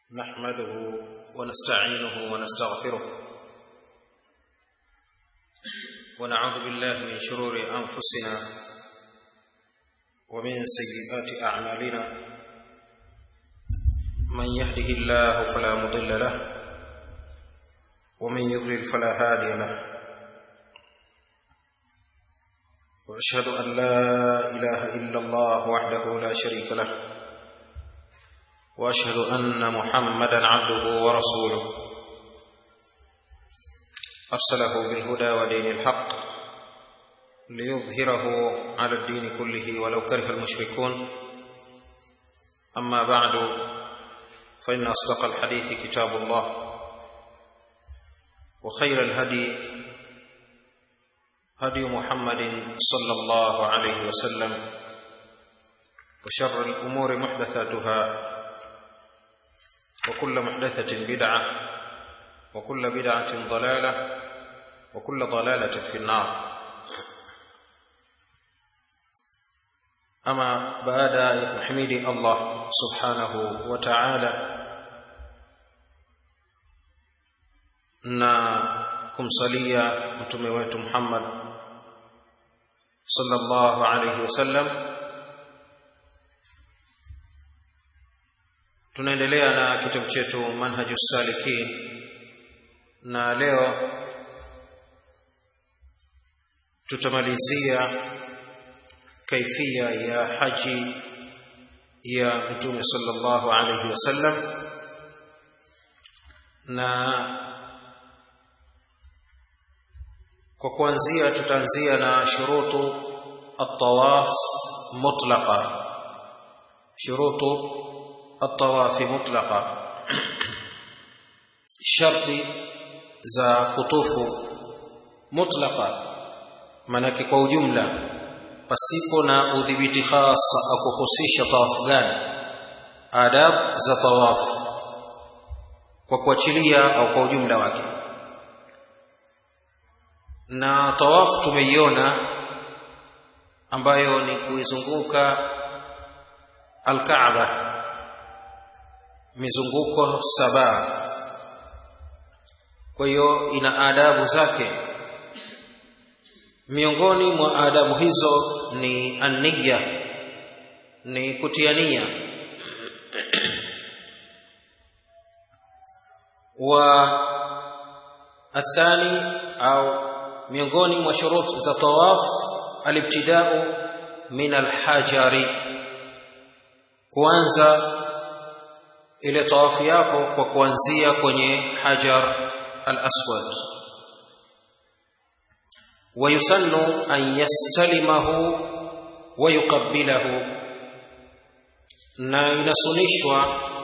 نحمده ونستعينه ونستغفره ونعوذ بالله من شرور انفسنا ومن سيئات اعمالنا من يهده الله فلا مضل له ومن يضلل فلا هادي له واشهد ان لا اله الا الله وحده لا شريك له واشهد ان محمدا عبده ورسوله ارسله بالهدى ودين الحق ليظهره على الدين كله ولو كره المشركون اما بعد فان اصدق الحديث كتاب الله وخير الهدي هدي محمد صلى الله عليه وسلم وشر الامور محدثاتها وكل محدثة بدعة وكل بدعة ضلالة وكل ضلالة في النار أما بعد يحمد الله سبحانه وتعالى na kumsalia mtume wetu Muhammad sallallahu alayhi wasallam tunaendelea na kitabu chetu manhaju salikin na leo tutamalizia kaifia ya haji ya mtume sallallahu alayhi wasallam na kwa kuanzia tutaanzia na shurutu at-tawaf mutlaqa shurutu الطواف مطلقا sharti za kutufu mutlaqa manake kwa ujumla pasipo na udhibiti hasa akuhusisha tawafu gani adab za tawafu kwa kuachilia au kwa ujumla wake na tawafu tumeiona ambayo ni kuizunguka alkaaba mizunguko saba kwa hiyo ina adabu zake miongoni mwa adabu hizo ni aniya ni kutia nia wa athani au miongoni mwa shuruti za tawaf alibtidau min alhajari kuanza ile tawafu yako kwa kuanzia kwenye hajar al-aswad wayusannu an yastalimahu wa yuqabbilahu na inasunishwa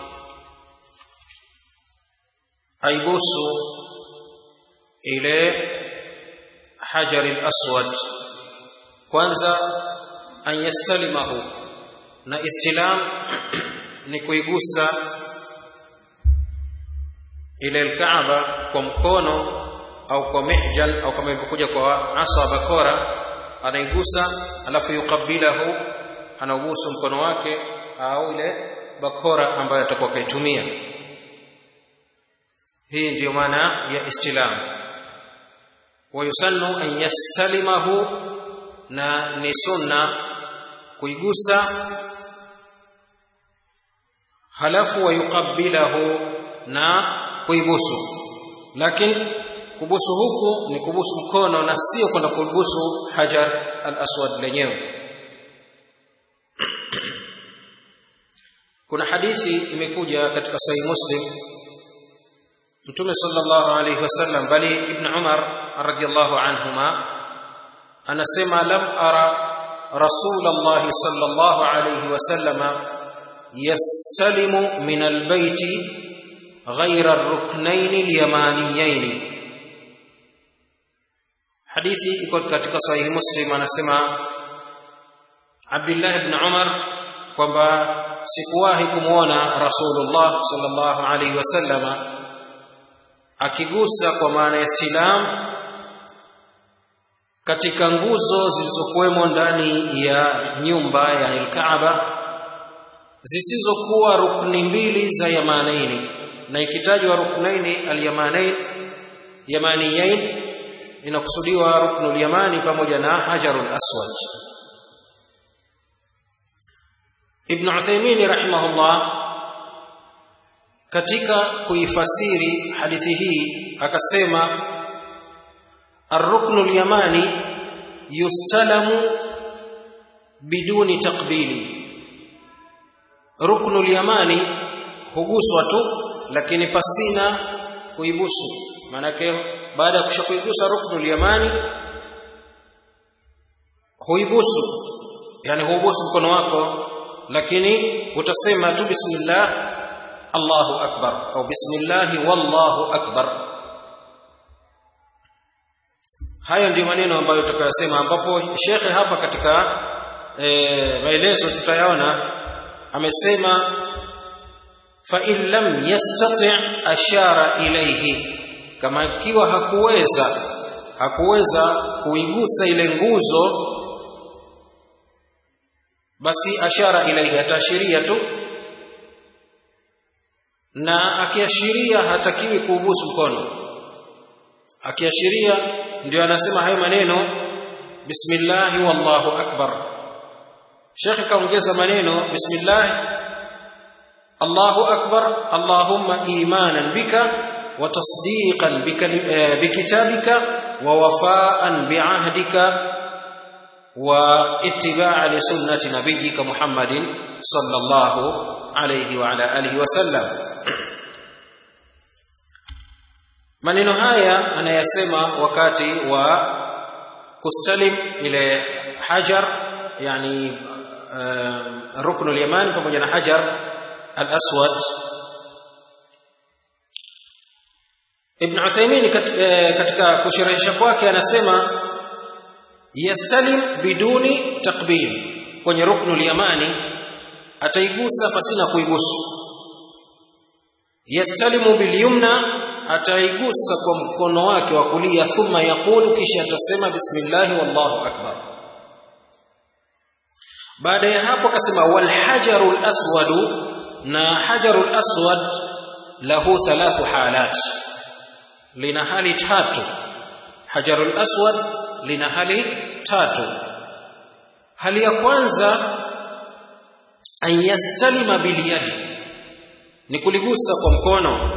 aibusu ile hajar al-aswad kwanza an yastalimahu na istilam ni kuigusa ile alkaaba kwa mkono au kwa mihjal au kama ilivyokuja kwa asa bakora anaigusa alafu yukabilahu anaugusa mkono wake au ile bakora ambayo atakuwa kaitumia hii ndiyo maana ya istilam wayusannu an yastalimahu na ni sunna kuigusa halafu wayukabilahu na kuibusu lakini kubusu huku ni kubusu mkono na sio kwenda kubusu hajar al-aswad lenyewe kuna hadithi imekuja katika sahih muslim mtume sallallahu alayhi wasallam bali ibn umar radiyallahu anhuma anasema lam ara rasulullah sallallahu alayhi wasallam yastalimu min albayti غير الركنين اليمانيين hadithi iko katika sahihi muslim anasema Abdullah ibn Umar kwamba sikuwahi kumwona Rasulullah sallallahu alaihi wasallama akigusa kwa maana ya istilam katika nguzo zilizokuwemo ndani ya nyumba yani al-Kaaba zisizokuwa rukni mbili za yamanaini na ikitajwa ruknaini alyamanain yamaniyain inakusudiwa ruknul yamani pamoja na hajarul aswad ibn Uthaymeen rahimahullah katika kuifasiri hadithi hii akasema ar-ruknul yamani yustalamu biduni taqbili ruknul yamani huguswa tu lakini pasina kuibusu maanake baada ya kushakuigusa ruknul yamani huibusu yani huubusu mkono wako lakini utasema tu bismillah Allahu akbar au bismillah wallahu akbar hayo ndiyo maneno ambayo tutakayosema ambapo shekhe hapa katika e, maelezo tutayaona amesema fa in lam yastati ashara ilayhi kama ikiwa hakuweza hakuweza kuigusa ile nguzo basi ashara ilayhi ataashiria tu na akiashiria hatakiwi kuubusu mkono akiashiria ndio anasema hayo maneno bismillah wallahu akbar Sheikh kaongeza maneno bismillah Allahu akbar Allahumma imanan bika wa tasdiqan bikitabika wa wafaan biahdika wa ittiba'a li sunnati nabiyyika Muhammadin sallallahu alayhi wa ala alihi wa sallam maneno haya anayasema wakati wa kustalim ile hajar yani uh, ruknu al-yaman pamoja na hajar al-aswad Ibn Uthaymeen katika kusherehesha kwake anasema yastalim biduni takbir kwenye ruknu al-yamani ataigusa pasina kuigusu yastalimu bilyumna ataigusa kwa mkono wake wa kulia thumma yaqulu kisha atasema bismillah wallahu akbar baada ya hapo akasema wal hajarul aswad na hajarul aswad lahu thalathu halat lina hali tatu hajarul aswad lina hali tatu hali ya kwanza an yastalima bil yadi ni kuligusa kwa mkono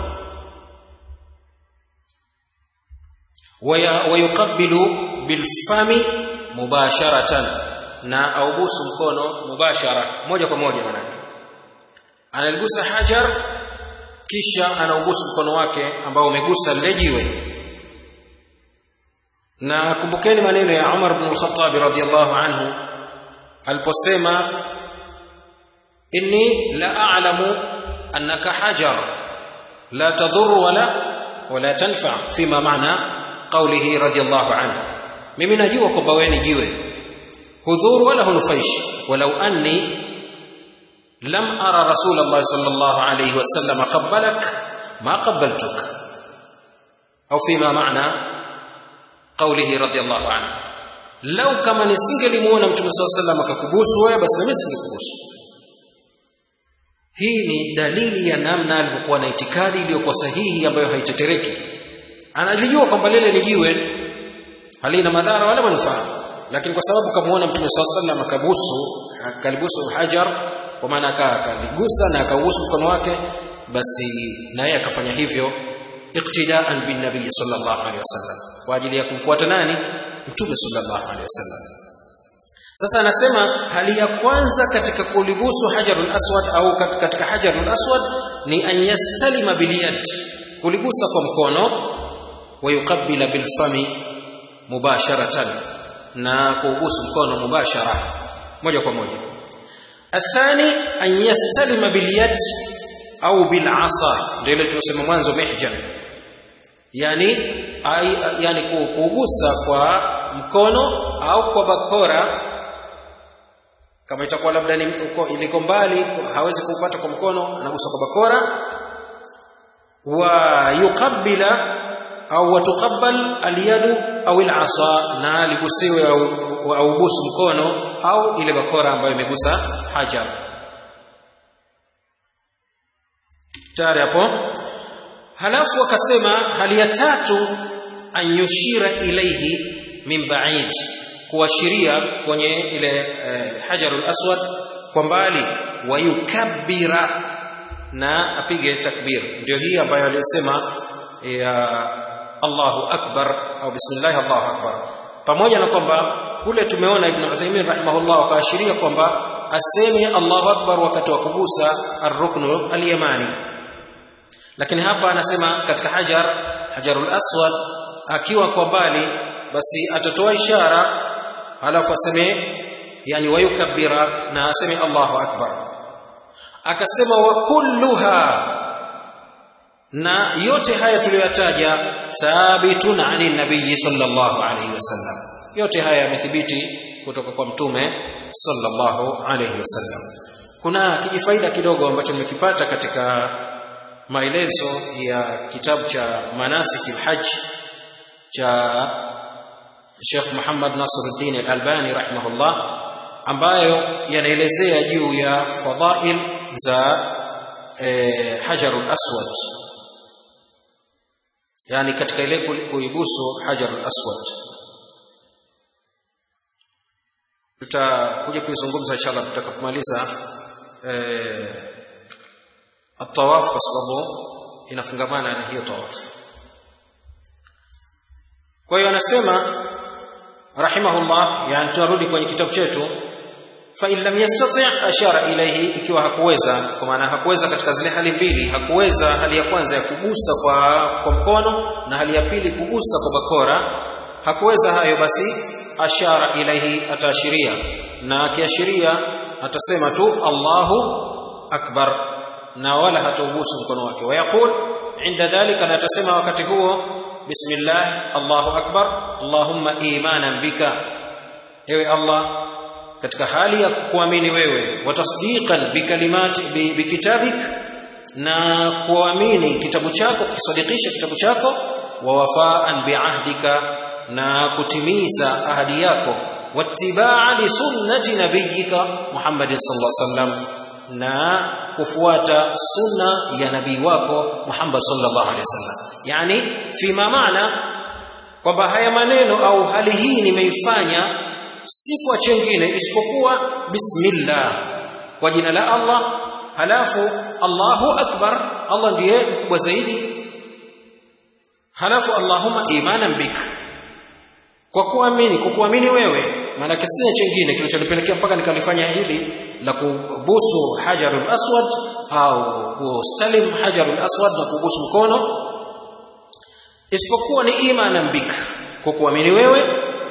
wayuqabbilu bilfami mubasharatan na aubusu mkono mubashara moja kwa moja manake analigusa hajar kisha anaubusu mkono wake ambao umegusa lile jiwe na kumbukeni maneno ya Umar ibn al-Khattab radhiyallahu anhu aliposema inni la a'lamu annaka hajar la tadur wala wala tanfa fima maana qawlihi radhiyallahu anhu mimi najua kwamba wewe ni jiwe hudhuru wala hunufaishi walau anni lam ara rasulullah sallallahu alayhi wasallam qabbalak ma qabbaltuk au fima maana qawlihi radhiyallahu anhu lau kama nisingelimuona mtume sallallahu alayhi wasallam akakubusu wewe basi mimi singekubusu hii ni dalili ya namna alivyokuwa na itikadi iliyokuwa sahihi ambayo haitetereki analijua kwamba lile ni jiwe halina madhara wala manufaa lakini kwa sababu kamuona mtume swalla sallam akabusu akalibusu hajar kwa maana akaligusa na akaubusu mkono wake basi naye akafanya hivyo iqtidaan bin nabii sallallahu alaihi wasallam kwa ajili ya kumfuata nani mtume sallallahu alaihi wasallam sasa anasema hali ya kwanza katika kulibusu hajarul aswad au katika hajarul aswad ni an yastalima biliyad kuligusa kwa mkono wayuqabbila bilfami mubasharatan na kuubusu mkono mubashara moja kwa moja athani an yastalima bilyad au bilasa ndio ile tunasema mwanzo mihjan yani ay, yani kuugusa kwa mkono au kwa bakora kama itakuwa labda ni iliko mbali hawezi kupata kwa mkono anagusa kwa bakora wa yuqabbila au watuqabbal alyadu au alasa na ligusiwe au, au busu mkono au ile bakora ambayo imegusa hajar tayari hapo halafu akasema hali ya tatu an yushira ilaihi min ba'id kuashiria kwenye ile eh, hajarul aswad kwa mbali wayukabbira na apige takbir ndio hii ambayo aliyosema ya Allahu akbar au bismillah Allahu akbar pamoja na kwamba kule tumeona Ibn Uthaymeen rahimahullah akaashiria kwamba aseme Allahu akbar wakati wa kugusa ar-ruknu al-yamani lakini hapa anasema katika hajar hajarul aswad akiwa kwa mbali basi atatoa ishara halafu aseme yani wayukabbira na aseme Allahu akbar akasema wa kulluha na yote haya tuliyotaja thabitun ani nabii sallallahu alayhi wasallam yote haya yamethibiti kutoka kwa mtume sallallahu alayhi wasallam kuna kijifaida kidogo ambacho nimekipata katika maelezo ya kitabu cha manasik alhajj cha Sheikh Muhammad Nasiruddin Al-Albani rahimahullah ambayo yanaelezea juu ya fadhail za eh, Hajarul Aswad yani katika ile kuibusu Hajarul Aswad tutakuja kuizungumza inshallah tutakapomaliza eh, at-tawaf kwa sababu inafungamana na hiyo tawaf kwa hiyo anasema rahimahullah yani tunarudi kwenye kitabu chetu fa in lam yastati ashara ilayhi ikiwa hakuweza kwa maana hakuweza katika zile hali mbili hakuweza hali ya kwanza ya kugusa kwa kwa mkono na hali ya pili kugusa kwa bakora hakuweza hayo basi ashara ilayhi ataashiria na akiashiria atasema tu Allahu akbar na wala hataugusa mkono wake wayaqul inda dhalika na atasema wakati huo bismillah Allahu akbar Allahumma imanan bika ewe Allah katika hali ya kuamini wewe wa tasdiqan bikalimati bikitabik na kuamini kitabu chako kusadikisha kitabu chako wa wafaan biahdika na kutimiza ahadi yako wattibaa li sunnati nabiyyika Muhammadin sallallahu alaihi wasallam na kufuata sunna ya nabii wako Muhammad sallallahu alaihi wasallam yani fima maana kwamba haya maneno au hali hii nimeifanya si kwa chengine isipokuwa bismillah kwa jina la Allah halafu Allahu akbar Allah ndiye mkubwa zaidi halafu Allahumma imanan bik kwa kuamini kwa kuamini wewe maana sina chengine kilichonipelekea mpaka nikalifanya hili la kubusu hajarul aswad au kustalim hajarul aswad na kubusu mkono isipokuwa ni imanan bik kwa kuamini wewe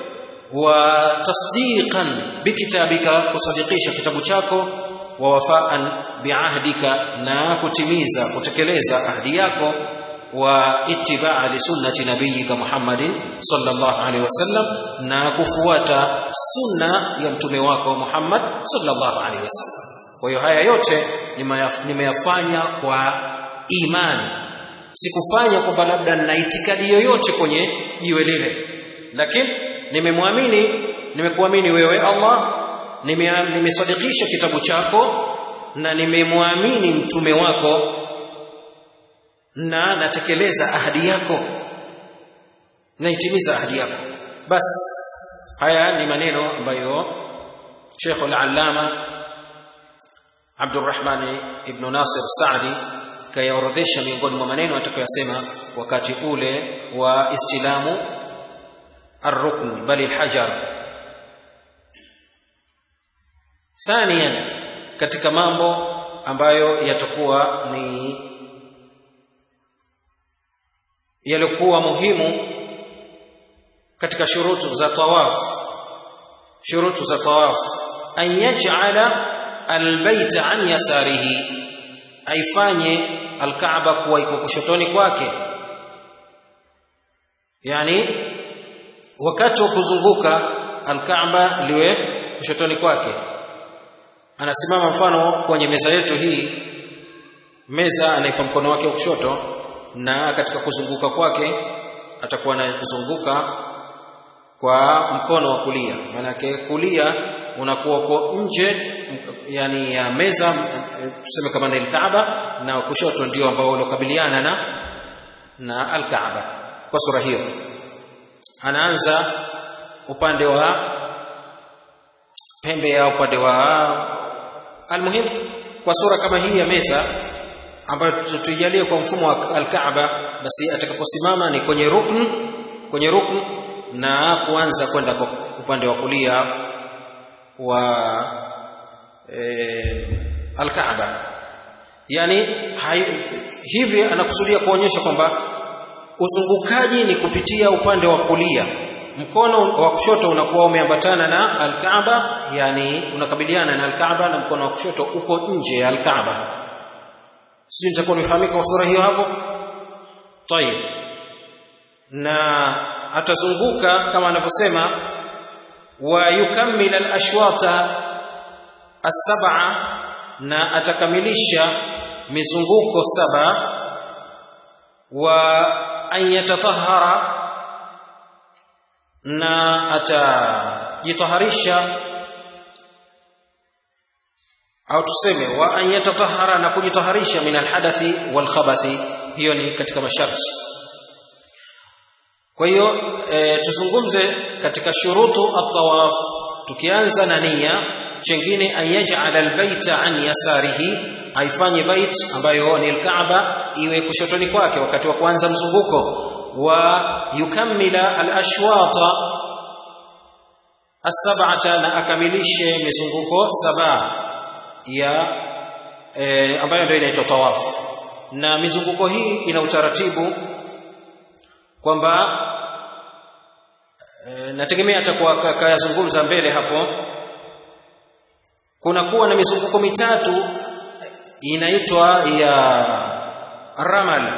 wa tasdiqan bikitabika kusadikisha kitabu chako wa wafaan biahdika na kutimiza kutekeleza ahdi yako wa itibaa li sunnati nabiyika Muhammadin sallallahu alaihi wasallam na kufuata sunna ya mtume wako Muhammad sallallahu alaihi wasallam kwa hiyo haya yote nimeyafanya kwa imani sikufanya kwamba labda nina itikadi yoyote kwenye jiwe lile lakini nimemwamini nimekuamini wewe Allah nimesadikisha kitabu chako na nimemwamini mtume wako na natekeleza ahadi yako naitimiza ahadi yako bas haya ni maneno ambayo Sheikh al-Allama Abdurrahman ibn Nasir Saadi kayaorodhesha miongoni mwa maneno atakayosema wakati ule wa istilamu الركن بل الحجر ثانيا katika mambo ambayo yatakuwa ni yalikuwa muhimu katika shurutu za tawaf shurutu za tawaf an yaj'ala albayt an yasarihi aifanye alkaaba kuwa iko kushotoni kwake yani wakati wa kuzunguka alkaaba liwe kushotoni kwake anasimama mfano kwenye meza yetu hii meza anaipa mkono wake wa kushoto na katika kuzunguka kwake atakuwa anazunguka kwa mkono wa kulia manake kulia unakuwa uko nje yani ya meza tuseme kama ni Kaaba na kushoto ndio ambao uliokabiliana na na al-Kaaba kwa sura hiyo anaanza upande wa pembe ya upande wa almuhim kwa sura kama hii ya meza ambayo tuijalie kwa mfumo wa al-Kaaba basi atakaposimama ni kwenye rukn kwenye rukn na kuanza kwenda upande wa kulia wa e, al-Kaaba yani hai, hivi anakusudia kuonyesha kwamba uzungukaji ni kupitia upande wa kulia mkono wa kushoto unakuwa umeambatana na al-Kaaba yani unakabiliana na al-Kaaba na mkono wa kushoto uko nje ya al-Kaaba sisi nitakuwa nimefahamika kwa sura hiyo hapo tayib na atazunguka kama anavyosema wa yukammil al-ashwata as-sab'a na atakamilisha mizunguko saba wa an yatatahhara na atajitaharisha au tuseme wa an yatatahhara na kujitaharisha min alhadathi wal khabathi hiyo ni katika masharti kwa hiyo e, tuzungumze katika shurutu at-tawaf tukianza na nia chengine an yaj'ala albayta an yasarihi aifanye bait ambayo ni alkaaba iwe kushotoni kwake wakati wa kuanza mzunguko wa yukammila alashwata as-sab'ata na akamilishe mizunguko saba ya e, ambayo ndio inaitwa tawaf na mizunguko hii ina utaratibu kwamba e, nategemea atakuwa kayazungumza mbele hapo kuna kuwa na mizunguko mitatu inaitwa ya ramal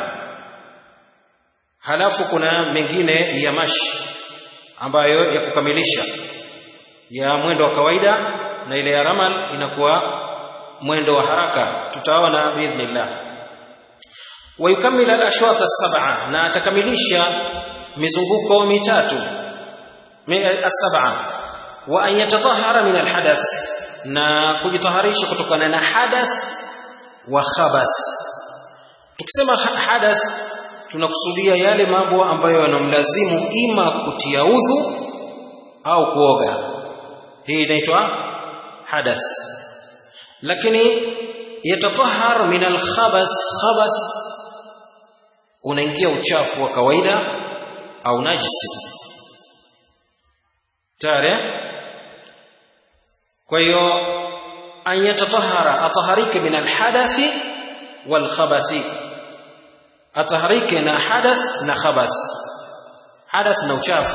halafu kuna mengine ya mashi ambayo ya kukamilisha ya mwendo wa kawaida na ile ya ramal inakuwa mwendo wa haraka tutaona biidhnillah wayukammil al-ashwat as-sab'a na atakamilisha mizunguko mitatu as-sab'a wa an yatatahhara min al-hadath na kujitaharisha kutokana na hadath wa khabath tukisema hadath tunakusudia yale mambo ambayo yanamlazimu ima kutia udhu au kuoga hii inaitwa hadath lakini yatatahhar min al-khabath khabath unaingia uchafu wa kawaida au najisi tare kwa hiyo an yatatahara ataharike min alhadathi wal khabathi ataharike na hadath na khabath hadath na uchafu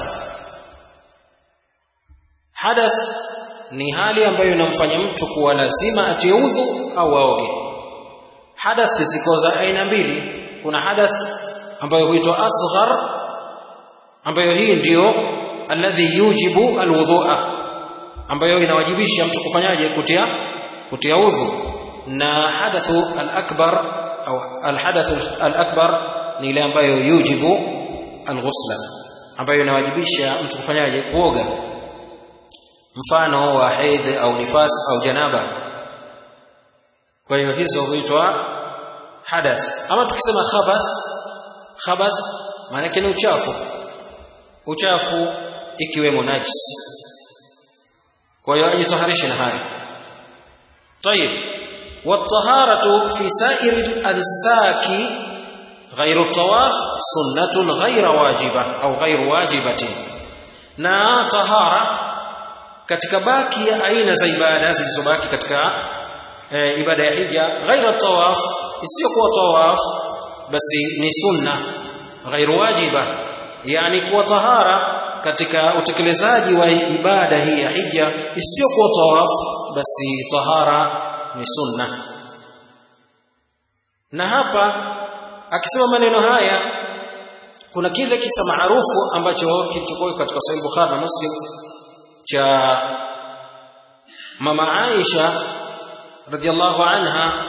hadath ni hali ambayo inamfanya mtu kuwa lazima atie udhu au aoge hadath ziko za aina mbili kuna hadath ambayo huitwa asghar ambayo hii ndiyo alladhi yujibu alwudhu'a ambayo inawajibisha mtu kufanyaje kutia kutia udhu na hadathu al-akbar au al-hadath al-akbar ni ile ambayo yujibu al-ghusla ambayo inawajibisha mtu kufanyaje kuoga mfano wa haidh au nifas au janaba kwa hiyo hizo huitwa hadath ama tukisema khabath khabath maana yake ni uchafu uchafu ikiwemo najis kwa hiyo ajitaharishe na haya طيب والطهارة في سائر الأنساك غير الطواف سنة غير واجبة أو غير واجبة na tahara katika baki ya aina za ibada zilizobaki katika e, ibada ya hija ghaira tawaf isiyokuwa tawaf basi ni sunna ghairu wajiba yani kuwa tahara katika utekelezaji wa ibada hii ya hija isiyokuwa tawaf basi tahara ni sunna na hapa akisema maneno haya kuna kile kisa maarufu ambacho kilichokuwa katika Sahih Bukhari na Muslim cha mama Aisha radhiallahu anha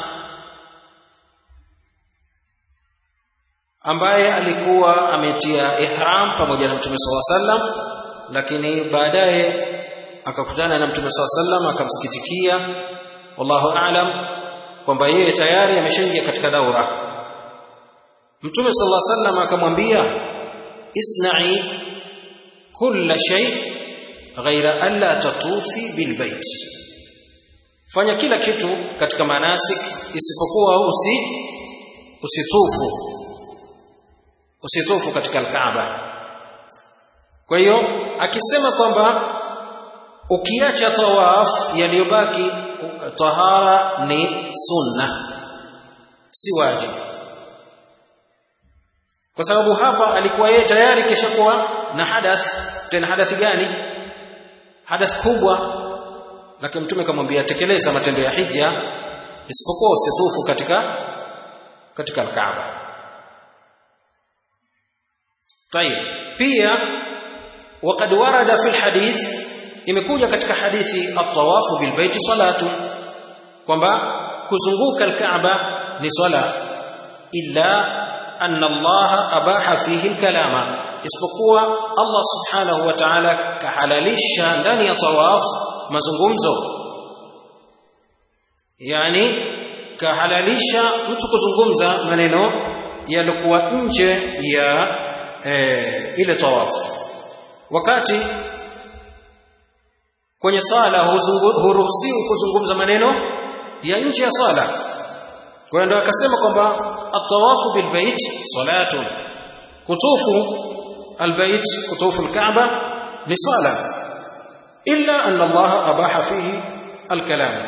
ambaye alikuwa ametia ihram pamoja na Mtume SAW sallam lakini baadaye akakutana na mtume saa sallam akamsikitikia wallahu aalam kwamba yeye tayari ameshaingia katika daura mtume sallallahu alaihi wasallam akamwambia isna'i kulla shay ghaira alla tatufi bilbait fanya kila kitu katika manasik isipokuwa usi usitufu usitufu katika alkaaba kwa hiyo akisema kwamba ukiacha tawaf yaliyobaki tahara ni sunna si wajibu kwa sababu hapa alikuwa yeye tayari kishakuwa na hadath tena hadathi gani hadath kubwa lakini mtume kamwambia tekeleza matendo ya hija isipokuwa usitufu katika katika alkaaba طيب pia وقد ورد في الحديث imekuja katika hadithi at-tawafu bil baiti salatu kwamba kuzunguka al-Kaaba ni swala illa anna Allah abaha fihi al-kalama isipokuwa Allah subhanahu wa ta'ala kahalalisha ndani ya tawaf mazungumzo yani kahalalisha mtu kuzungumza maneno yalikuwa nje ya e, ile tawafu wakati kwenye sala huruhusiwi kuzungumza maneno ya nje ya sala kwa hiyo ndio akasema kwamba at-tawafu bil bait salatun kutufu al-bait kutufu al-kaaba ni sala illa anna Allah abaha fihi al-kalam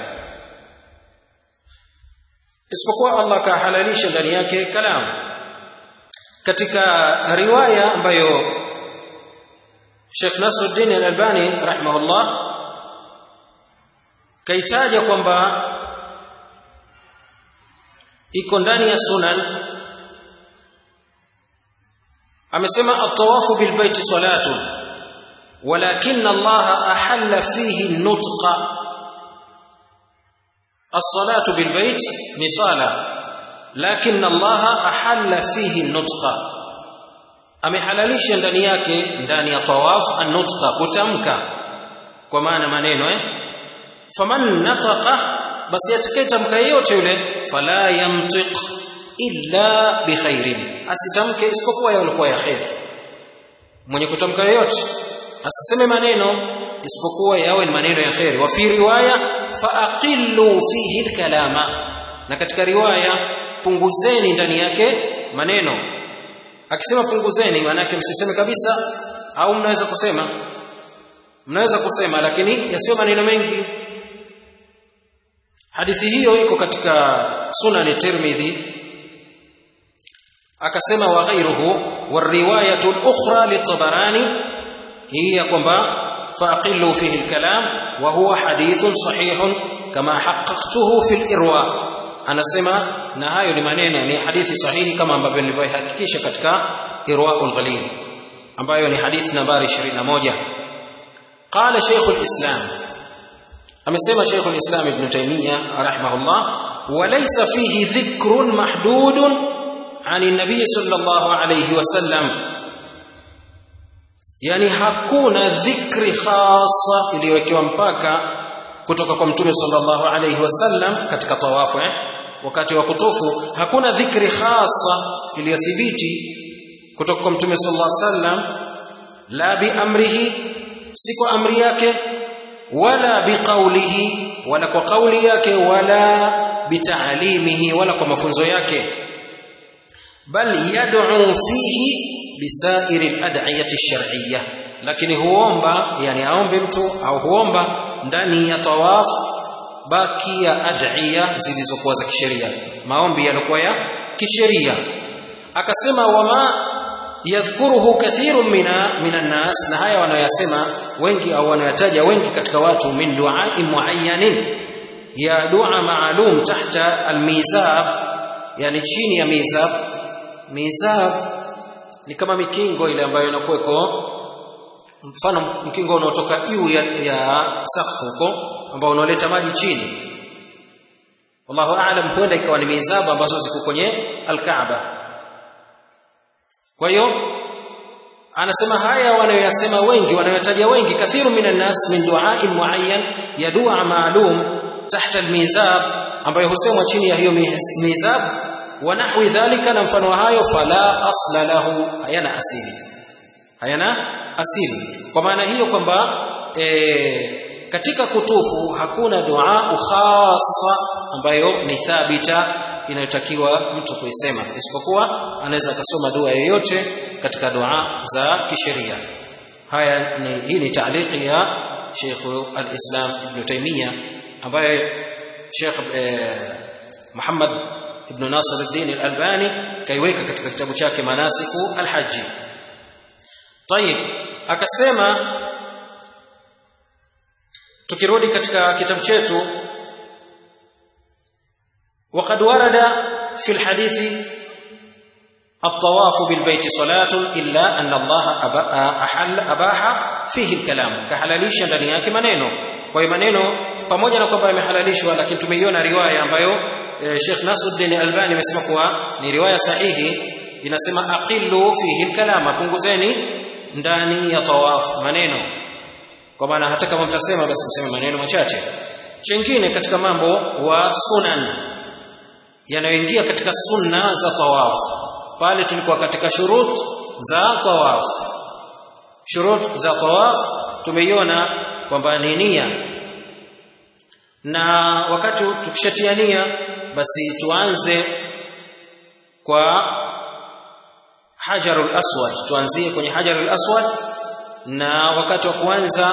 isipokuwa Allah kahalalisha ndani yake kalam katika riwaya ambayo Sheikh Nasruddin Al-Albani rahimahullah kaitaja kwamba iko ndani ya sunan amesema at-tawafu bil baiti salatu walakin Allah ahalla fihi nutqa as-salatu bil bait ni sala lakin Allah ahalla fihi nutqa amehalalisha ndani yake ndani ya tawaf an-nutqa kutamka kwa maana maneno eh faman nataqa basi atakayetamka yote yule fala yamtiq illa bikhairin asitamke isipokuwa yalikuwa ya khair mwenye kutamka yote asiseme maneno isipokuwa yawe ni maneno ya khair wa fi riwaya fa aqillu fihi al-kalama na katika riwaya punguzeni ndani yake maneno akisema punguzeni maana yake msiseme kabisa au mnaweza kusema mnaweza kusema lakini yasiyo maneno mengi hadithi hiyo iko katika sunan tirmidhi akasema wa ghayruhu wariwayatu al-ukhra litabarani hiya kwamba faqillu fihi al-kalam wa huwa hadithun sahihun kama haqqaqtuhu fi al-irwa anasema na hayo ni maneno ni hadithi sahihi kama ambavyo nilivyohakikisha katika irwaul ghalil ambayo ni hadithi nambari 21 qala shaykh al-islam amesema shaykh al-islam ibn taymiyyah rahimahullah walaysa fihi dhikrun mahdudun عن النبي صلى الله عليه وسلم yani hakuna dhikri khasa iliyowekewa mpaka kutoka kwa mtume sallallahu alayhi wasallam katika tawafu eh? wakati wa kutufu hakuna dhikri khasa iliyothibiti kutoka kwa mtume sallallahu alayhi wasallam la bi amrihi si kwa amri yake wala biqaulihi wala kwa kauli yake wala bitaalimihi wala kwa mafunzo yake bal yad'u fihi bisairi al-ad'iyati ash-shar'iyyah lakini huomba yani aombe mtu au huomba ndani ya tawaf baki ya ad'iya zilizokuwa za kisheria maombi yalikuwa ya kisheria akasema wama yadhkuruhu kathirun mina minan nas na haya wanayasema wengi au wanayataja wengi katika watu min du'a'i muayyanin ya dua maalum tahta almizab yani chini ya mizab mizab ni kama mikingo ile ambayo inakuweko mfano mkingo unaotoka juu ya, ya sakfu huko ambao unaoleta maji chini wallahu aalam huenda ikawa ni mizabu ambazo ziko kwenye alkaaba kwa hiyo anasema haya wanayoyasema wengi wanayotaja wengi kathiru minan nas min du'ain muayyan ya dua maalum tahta almizab ambayo husemwa chini ya hiyo mizab wa nahwi dhalika na mfano hayo fala asla lahu hayana asili hayana asili kwa maana hiyo kwamba e, katika kutufu hakuna dua khassa ambayo ni thabita inayotakiwa mtu kuisema isipokuwa anaweza akasoma dua yoyote katika dua za kisheria haya ni hii ni taaliki ya Sheikh al-Islam Ibn Taymiyyah ambaye Sheikh eh, Muhammad Ibn Nasir al-Din al-Albani kaiweka katika kitabu chake Manasiku al-Hajj طيب akasema tukirudi katika kitabu chetu وقد ورد في الحديث الطواف بالبيت صلاة إلا أن الله أحل أباح فيه الكلام كحلاليش ndani yake maneno kwa hiyo maneno pamoja na kwamba yamehalalishwa lakini tumeiona riwaya ambayo e, Sheikh Nasruddin Albani amesema kuwa ni riwaya sahihi inasema aqillu fihi alkalama punguzeni ndani ya tawaf maneno kwa maana hata kama mtasema basi mseme maneno machache chengine katika mambo wa sunan yanayoingia katika sunna za tawaf pale tulikuwa katika shurut za tawaf shurut za tawaf tumeiona kwamba ni nia na wakati tukishatia nia basi tuanze kwa hajarul aswad tuanzie kwenye hajarul aswad na wakati wa kuanza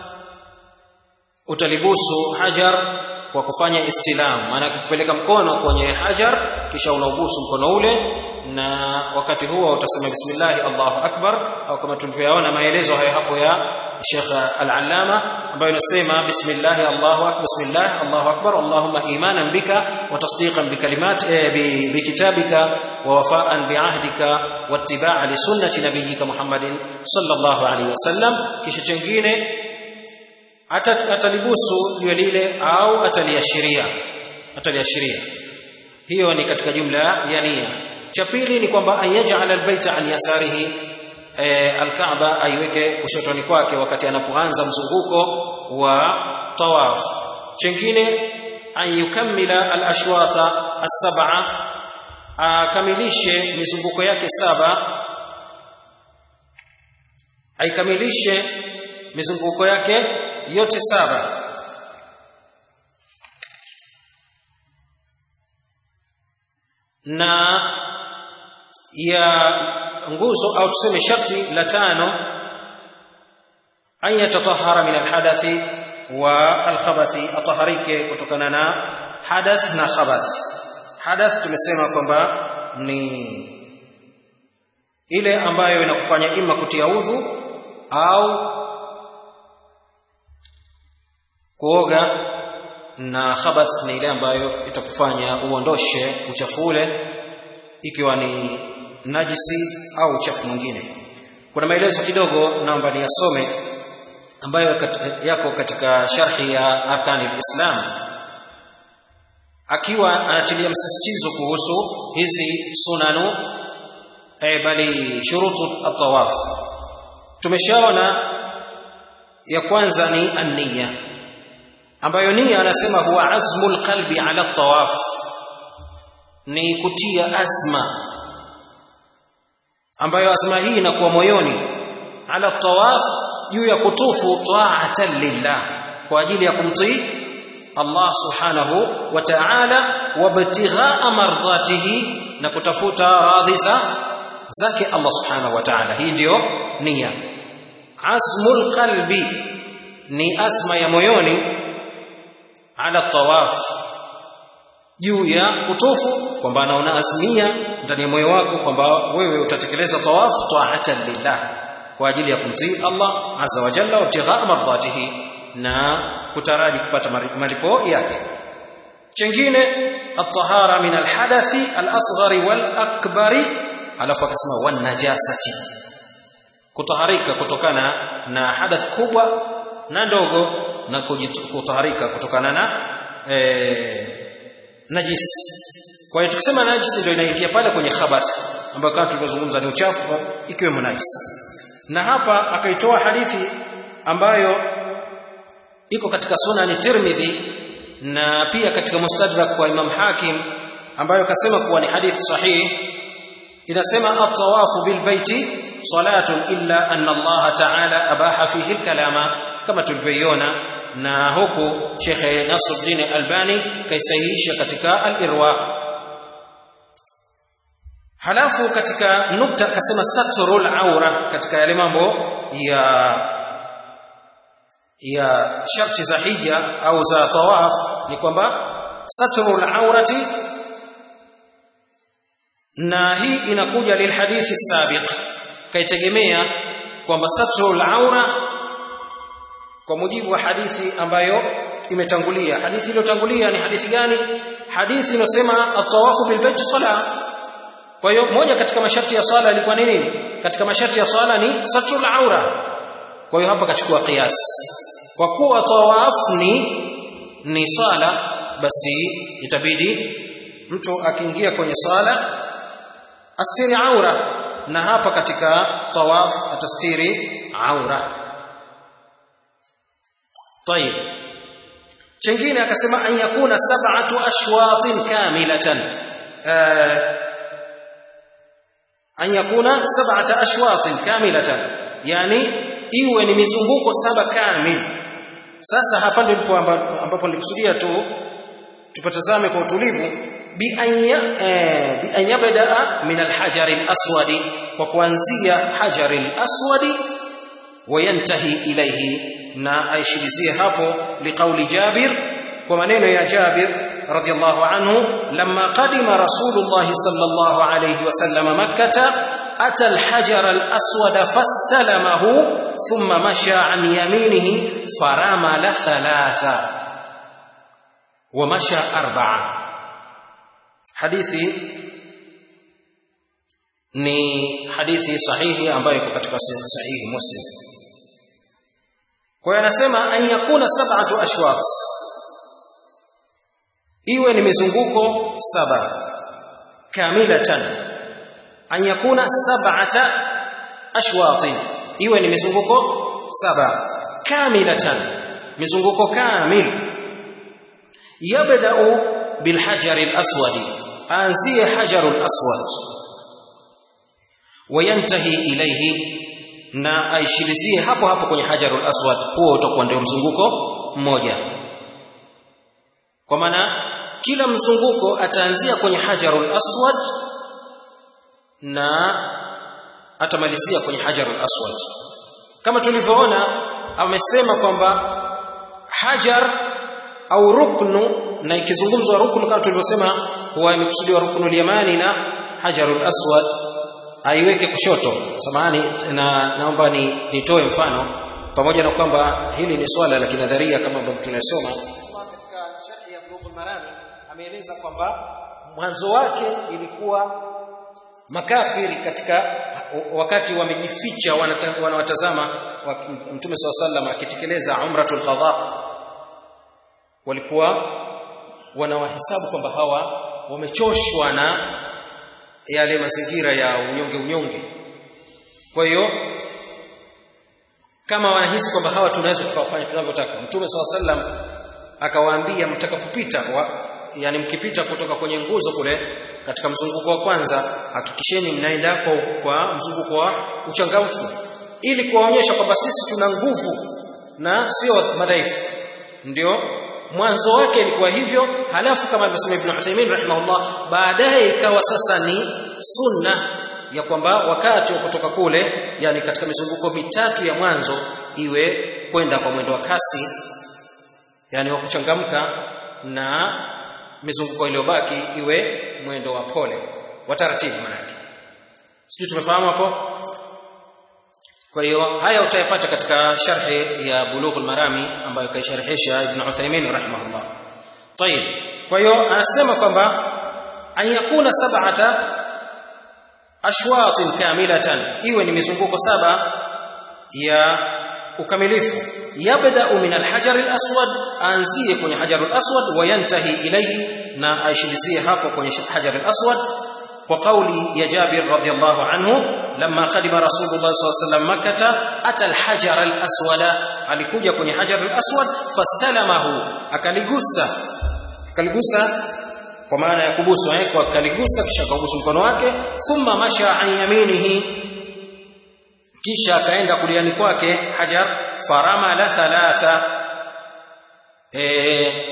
utalibusu hajar kwa kufanya istilam maana kupeleka mkono kwenye hajar kisha unaubusu mkono ule na wakati huo utasema bismillah Allahu akbar au kama tulivyoona maelezo hayo hapo ya Sheikh Al-Allama ambayo inasema bismillah Allahu akbar bismillah Allahu akbar Allahumma imanan bika wa tasdiqan bi kalimat bi kitabika wa wafa'an bi ahdika wa ittiba'a li sunnati nabiyyika Muhammadin sallallahu alayhi wasallam kisha chengine atalibusu jiwe lile au ataliashiria ataliashiria hiyo ni katika jumla ya nia cha pili ni kwamba ayaj'al albayta an yasarihi e, alkaaba aiweke kushotoni kwake wakati anapoanza mzunguko wa tawaf chengine an yukammila alashwata as-sab'a akamilishe mizunguko yake saba aikamilishe mizunguko yake yote saba na ya nguzo au tuseme sharti la tano an yatatahara min alhadathi wa alkhabathi ataharike kutokana na hadath na khabath hadath tumesema kwamba ni ile ambayo inakufanya ima kutia udhu au kuoga na khabath ni ile ambayo itakufanya uondoshe uchafu ule ikiwa ni najisi au uchafu mwingine kuna maelezo kidogo naomba niyasome ambayo yako katika sharhi ya arkani alislam akiwa anatilia msisitizo kuhusu hizi sunanu eh, bali shurutu at-tawaf tumeshaona ya kwanza ni an-niyya ambayo nia anasema huwa azmul qalbi ala tawaf ni kutia azma ambayo azma hii inakuwa moyoni ala tawaf juu ya kutufu ta'atan lillah kwa ajili ya kumtii Allah subhanahu wa ta'ala wabtighaa mardhatihi na kutafuta radhi za zake Allah subhanahu wa ta'ala hii ndio nia azmul qalbi ni azma ya moyoni ala tawaf juu ya kutufu kwamba anaona azmia ndani ya moyo wako kwamba wewe utatekeleza tawaf ta'atan lillah kwa ajili ya kumtii Allah azza wa jalla wa mardatihi na kutaraji kupata malipo yake chengine at-tahara min al-hadathi al-asghari wal-akbari alafu akasema wan najasati kutaharika kutokana na hadath kubwa na ndogo na kutaharika kutokana na e, najis kwa hiyo tukisema najis ndio inaingia pale kwenye khabath ambayo kama tulivyozungumza ni uchafu ikiwemo najis na hapa akaitoa hadithi ambayo iko katika sunani Tirmidhi na pia katika mustadrak wa Imam Hakim ambayo kasema kuwa ni hadithi sahihi inasema at-tawafu bil baiti salatun illa anna Allah ta'ala abaha fihi al-kalama kama tulivyoiona na huku Sheikh Nasruddin Albani kaisahihisha katika al-Irwa halafu katika nukta akasema satrul aura katika yale mambo ya ya sharti za hija au za tawaf ni kwamba satrul aurati na hii inakuja lilhadithi sabiq kaitegemea kwamba satrul aura kwa mujibu wa hadithi ambayo imetangulia hadithi iliyotangulia ni hadithi gani hadithi inasema at-tawafu bil bayt salah kwa hiyo moja katika masharti ya swala ilikuwa nini katika masharti ya swala ni satrul aura kwa hiyo hapa kachukua qiyas kwa kuwa tawaf ni ni swala basi itabidi mtu akiingia kwenye swala astiri aura na hapa katika tawaf atastiri aura طيب chengine akasema an yakuna sab'atu ashwatin kamilatan an yakuna sab'ata ashwatin kamilatan yani iwe ni mizunguko saba kamili sasa hapa ndipo ambapo nilikusudia tu tupatazame kwa utulivu bi an yabda min alhajar alaswad kwa kuanzia hajar alaswad wayantahi ilayhi na aishirizie hapo liqauli Jabir kwa maneno ya Jabir radiyallahu anhu lamma qadima rasulullah sallallahu alayhi wasallam makkah ata alhajar alaswad fastalamahu thumma masha an yaminihi faramala thalatha wa masha arba'a hadithi ni hadithi sahihi ambayo iko katika sahihi muslim kwa hiyo anasema an yakuna sab'atu ashwaq iwe ni mizunguko saba kamilatan an yakuna sab'ata ashwaq iwe ni mizunguko saba kamilatan mizunguko kamil yabda'u bil hajar al aswad anzie hajar al aswad wayantahi ilayhi na aishilizie hapo hapo kwenye hajarul aswad huo utakuwa ndio mzunguko mmoja kwa maana kila mzunguko ataanzia kwenye hajarul aswad na atamalizia kwenye hajarul aswad kama tulivyoona amesema kwamba hajar au ruknu na ikizungumzwa ruknu kama tulivyosema huwa imekusudiwa ruknu yamani na hajarul aswad aiweke kushoto samahani na naomba ni nitoe mfano pamoja na kwamba hili ni swala la kinadharia kama ambavyo tunasoma katika sharhi ya Bulughul Marami ameeleza kwamba mwanzo wake ilikuwa makafiri katika wakati wamejificha wanawatazama Mtume SAW sallam akitekeleza umratul qadha walikuwa wanawahesabu kwamba hawa wamechoshwa na yale mazingira ya unyonge unyonge kwa hiyo kama wanahisi kwamba hawa tunaweza tukawafanya tunavyotaka mtume swalla sallam akawaambia mtakapopita yani mkipita kutoka kwenye nguzo kule katika mzunguko wa kwanza hakikisheni mnaenda kwa, kwa mzunguko wa uchangamfu ili kuwaonyesha kwamba sisi tuna nguvu na sio madhaifu ndio mwanzo wake ilikuwa hivyo halafu kama alivyosema Ibn Uthaymeen rahimahullah baadaye ikawa sasa ni sunna ya kwamba wakati wa kutoka kule yani katika mizunguko mitatu ya mwanzo iwe kwenda kwa mwendo wa kasi yani wa kuchangamka na mizunguko iliyobaki iwe mwendo wa pole wa taratibu manake sijui tumefahamu hapo kwa hiyo haya utayapata katika sharhi ya Bulughul Marami ambayo kaisharhisha Ibn Uthaymeen rahimahullah. Tayib. Kwa hiyo anasema kwamba an yakuna sab'ata ashwatin kamilatan iwe ni mizunguko saba ya ukamilifu yabda'u min al-hajar al-aswad anzie kwenye hajar al-aswad wa yantahi ilayhi na aishilizie hapo kwenye hajar al-aswad kwa kauli ya Jabir radhiallahu anhu lamma qadima rasulullah sallallahu alaihi wasallam makkah ata alhajar alaswada alikuja kwenye hajar alaswad fastalamahu akaligusa akaligusa kwa maana ya kubusu eh kwa akaligusa kisha akabusu mkono wake thumma masha an yaminihi kisha akaenda kuliani kwake hajar faramala thalatha eh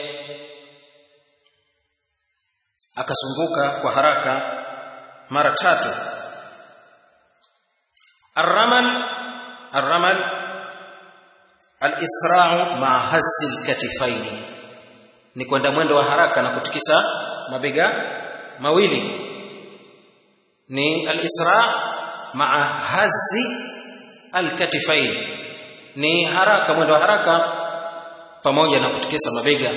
akasunguka kwa haraka mara tatu الرمل الرمل الاسراع مع هز الكتفين ni kwenda mwendo wa haraka na kutikisa mabega mawili ni al-isra ma'a hazzi al-katifain ni haraka mwendo wa haraka pamoja na kutikisa mabega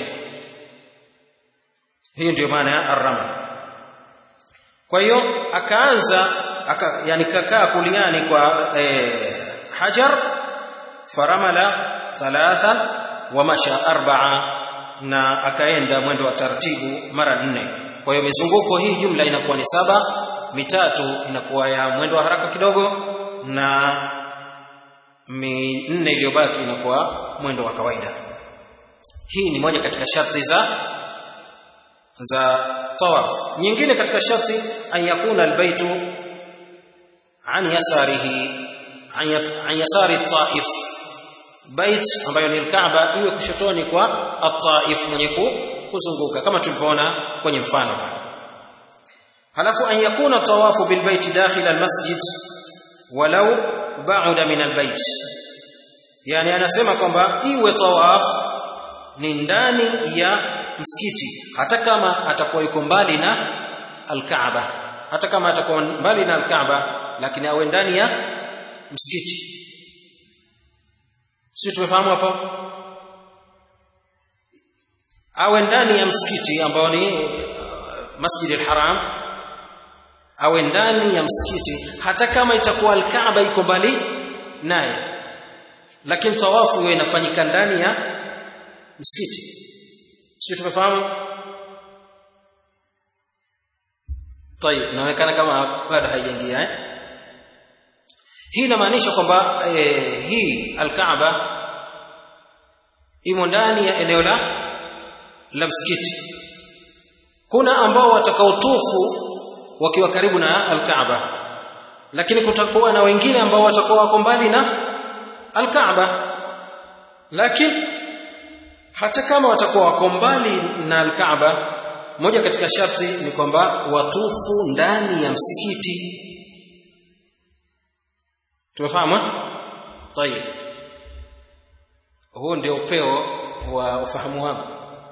hiyo ndio maana ya ar-ramal kwa hiyo akaanza aka, yani kakaa kuliani kwa eh, hajar faramala thalatha wa masha arba'a na akaenda mwendo wa taratibu mara nne kwa hiyo mizunguko hii jumla inakuwa ni saba mitatu inakuwa ya mwendo wa haraka kidogo na minne iliyobaki inakuwa mwendo wa kawaida hii ni moja katika sharti za za tawaf nyingine katika sharti an yakuna albaytu an yasarihi an yasari taif bait ambayo ni Kaaba iwe kushotoni kwa at-Taif mwenye kuzunguka kama tulivyoona kwenye mfano halafu an yakuna tawafu bil bait dakhil al masjid walau ba'da min al bait yani anasema kwamba iwe tawaf ni ndani ya msikiti hata kama atakuwa yuko mbali na al-Kaaba hata kama atakuwa mbali na al-Kaaba lakini awe ndani ya msikiti sisi tumefahamu hapo awe ndani ya msikiti ambao ni uh, Masjid al-Haram awe ndani ya msikiti hata kama itakuwa al-Kaaba iko mbali naye lakini tawafu iwe inafanyika ndani ya msikiti sisi tumefahamu طيب inaonekana kama bado haijaingia eh hii inamaanisha kwamba eh, hii al-Kaaba imo ndani ya eneo la la msikiti kuna ambao watakaotufu wakiwa karibu na al-Kaaba lakini kutakuwa na wengine ambao watakuwa wako mbali na al-Kaaba lakini hata kama watakuwa wako mbali na al-Kaaba moja katika sharti ni kwamba watufu ndani ya msikiti tumefahamu tayeb huo ndio upeo wa ufahamu wangu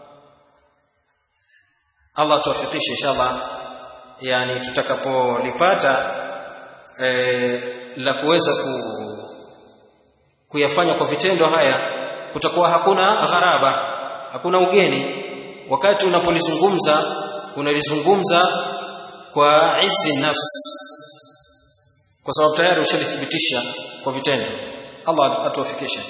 Allah tuwafikishe inshallah yani tutakapolipata e, la kuweza ku, kuyafanya kwa vitendo haya kutakuwa hakuna gharaba hakuna ugeni wakati unapolizungumza unalizungumza kwa izi nafsi kwa sababu tayari ushalithibitisha kwa vitendo Allah atuwafikishe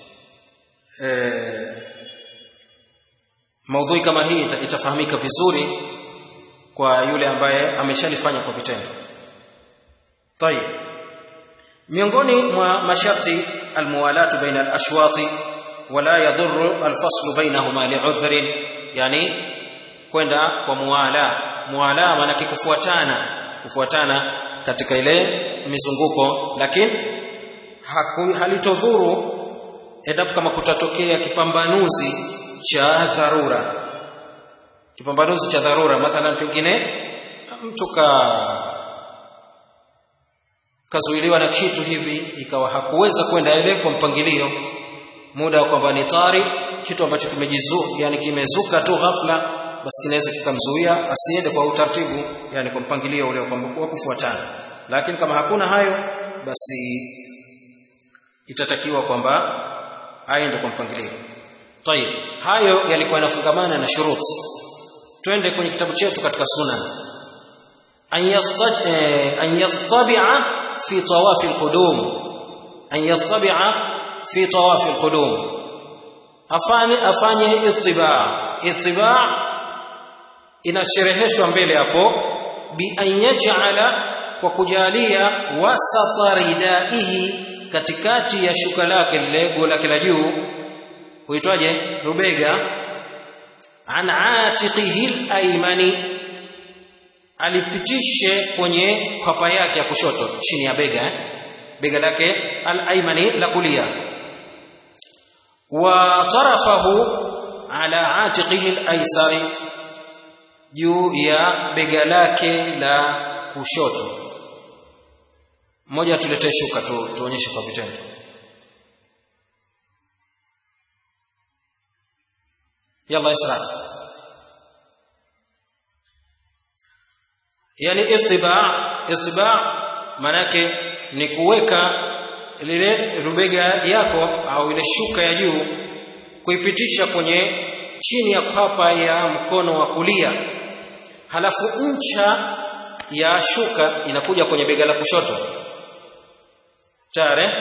eh maudhui kama hii itafahamika vizuri kwa yule ambaye ameshalifanya kwa vitendo طيب miongoni mwa masharti almuwalatu baina alashwati wala yadhurru alfaslu bainahuma li'udhrin yani kwenda kwa muwala muwala maana kufuatana kufuatana katika ile mizunguko lakini halitodhuru endapo kama kutatokea kipambanuzi cha dharura kipambanuzi cha dharura mathalan pengine mtu ka kazuiliwa na kitu hivi ikawa hakuweza kwenda ile kwa mpangilio muda wa kwamba ni tari kitu ambacho kimejizu yani kimezuka tu ghafla basi kinaweza kikamzuia asiende kwa utaratibu yani kwa mpangilio ule wa kufuatana lakini kama hakuna hayo basi itatakiwa kwamba aende kwa mpangilio tayib hayo yalikuwa yanafungamana na shuruti twende kwenye kitabu chetu katika sunan an yastaj an yastabi'a fi tawaf alqudum an yastabi'a fi tawaf alqudum afanye afanye istiba' istiba' inashereheshwa mbele hapo bi an yaj'ala kwa kujalia wasata ridaihi katikati ya shuka lake lile guo lake la juu huitwaje rubega an atiqihi alaymani alipitishe kwenye kwapa yake ya kushoto chini ya bega eh? bega lake alaymani la kulia wa tarafahu ala atiqihi alaysari juu ya bega lake la kushoto mmoja tuletee shuka tu tuonyeshe kwa vitendo yalla isra yani istiba istiba manake ni kuweka lile rubega yako au ile shuka ya juu kuipitisha kwenye chini ya kwapa ya mkono wa kulia halafu ncha ya shuka inakuja kwenye bega la kushoto tare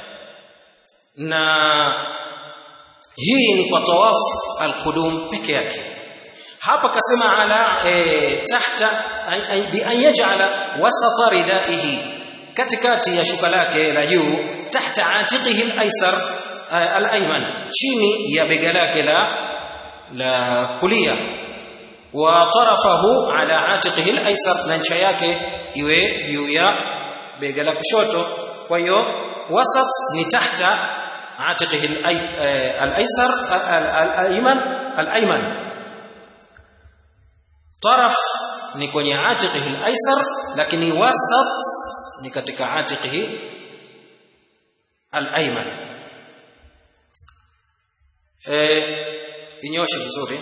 na hii ni kwa tawafu alqudum peke yake hapa kasema ala e, tahta bi an yaj'ala wasata ridaihi katikati ya shuka lake la juu tahta atiqihi alaysar alayman chini ya bega lake la la kulia wa tarafahu ala atiqihi alaysar na ncha yake iwe juu ya bega la kushoto kwa hiyo wasat ni tahta atiqihi alaysar alayman alayman taraf ni kwenye atiqihi alaysar lakini wasat ni katika atiqihi alayman eh inyoshe vizuri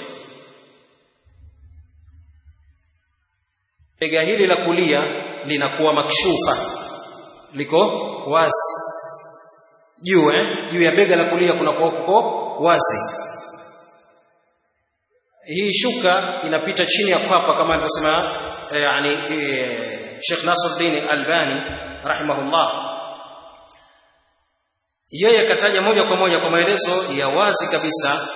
bega hili la kulia linakuwa makshufa liko wazi juu eh juu ya bega la kulia kuna kuko wazi hii shuka inapita chini ya kwapa kama alivyosema eh, yani eh, Sheikh Nasruddin Albani rahimahullah yeye kataja moja kwa moja kwa maelezo ya wazi kabisa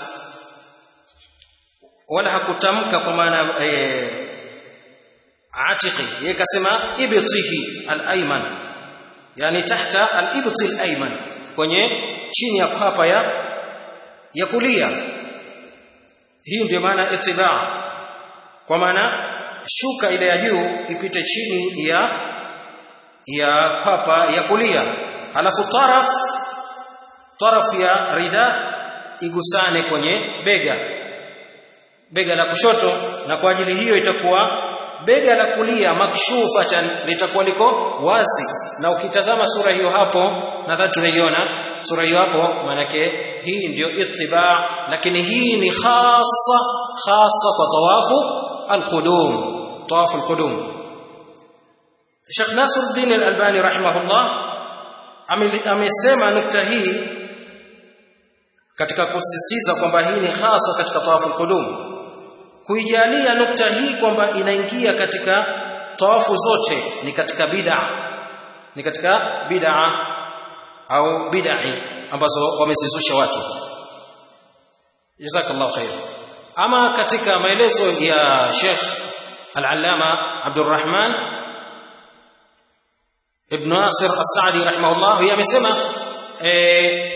wala hakutamka kwa maana eh, atiqi yeye kasema ibtihi al-ayman yani tahta al-ibti al-ayman kwenye chini ya kwapa ya ya kulia hii ndio maana itibaa kwa maana shuka ile ya juu ipite chini ya ya kwapa ya kulia alafu taraf taraf ya rida igusane kwenye bega bega la kushoto na kwa ajili hiyo itakuwa bega la kulia makshufatan litakuwa liko wazi na ukitazama sura hiyo hapo nadhani tunaiona sura hiyo hapo manake hii ndiyo ittiba lakini hii ni khassa khassa kwa tawafu alqudum tawafu alqudum Sheikh Nasruddin Al-Albani rahimahullah amesema nukta hii katika kusisitiza kwamba hii ni hasa katika tawafu alqudum kuijalia nukta hii kwamba inaingia katika tawafu zote ni katika bid'a ni katika bid'a au bid'i ambazo wamezizusha watu jazakallahu khair ama katika maelezo ya Sheikh Al-Allama Abdurrahman Ibn Nasir As-Sa'di rahimahullah yeye amesema eh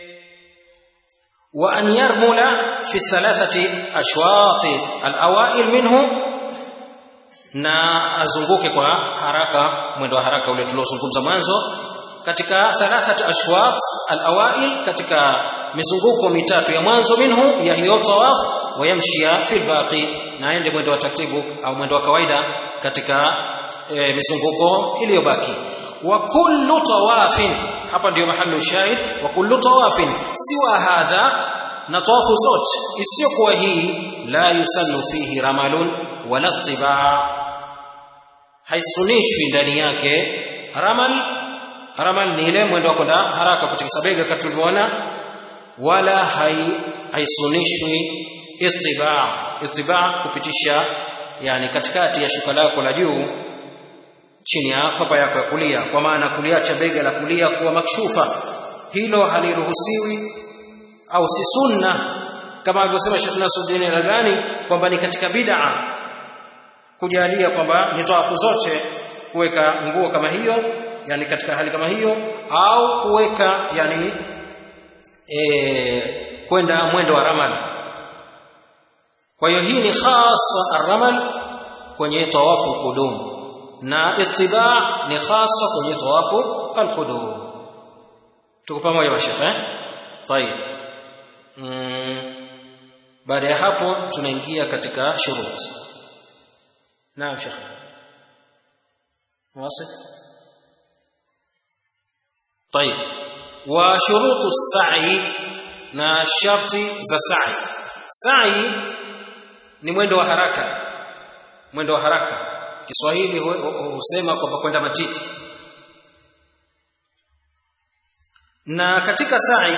وأن يرمل في الثلاثة أشواط الأوائل منه na azunguke kwa haraka mwendo wa haraka ule tuliozungumza mwanzo katika thalathat ashwat alawail katika mizunguko mitatu ya mwanzo minhu ya hiyo tawaf wayamshia fil baqi na aende mwendo wa taratibu au mwendo wa kawaida katika e, mizunguko iliyobaki wa kullu tawafin hapa ndio mahali shahid wa kullu tawafin siwa hadha na tawafu zote isiyokuwa hii la yusannu fihi ramalun wala istibaa haisunishwi ndani yake ramal ramal ni ile mwendo wa kwenda haraka kutikisa bega kama tulivyoona wala hai haisunishwi istibaa istibaa kupitisha yani katikati ya shuka lako la juu chini ya kwapa yako ya kulia kwa maana kuliacha bega la kulia kuwa makshufa hilo haliruhusiwi au si sunna kama alivyosema Sheikh Nasruddin Al-Albani kwamba ni katika bid'a kujalia kwamba ni tawafu zote kuweka nguo kama hiyo yani katika hali kama hiyo au kuweka yani e, kwenda mwendo wa ramal kwa hiyo hii ni khasa aramal kwenye tawafu qudum na ittiba ni khasa kwenye tawafu alqudum tuko pamoja mashekhe eh tayeb mm. baada ya hapo tunaingia katika shurut naam shekhe واصل طيب وشروط السعي na sharti za sa'i sa'i ni mwendo wa haraka mwendo wa haraka Kiswahili husema kwamba kwenda matiti na katika sa'i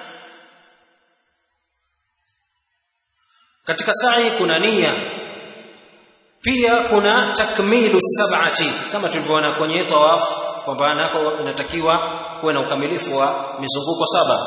katika sa'i kuna nia pia kuna takmilu sab'ati kama tulivyoona kwenye tawaf kwamba nako inatakiwa kuwe na ukamilifu wa mizunguko saba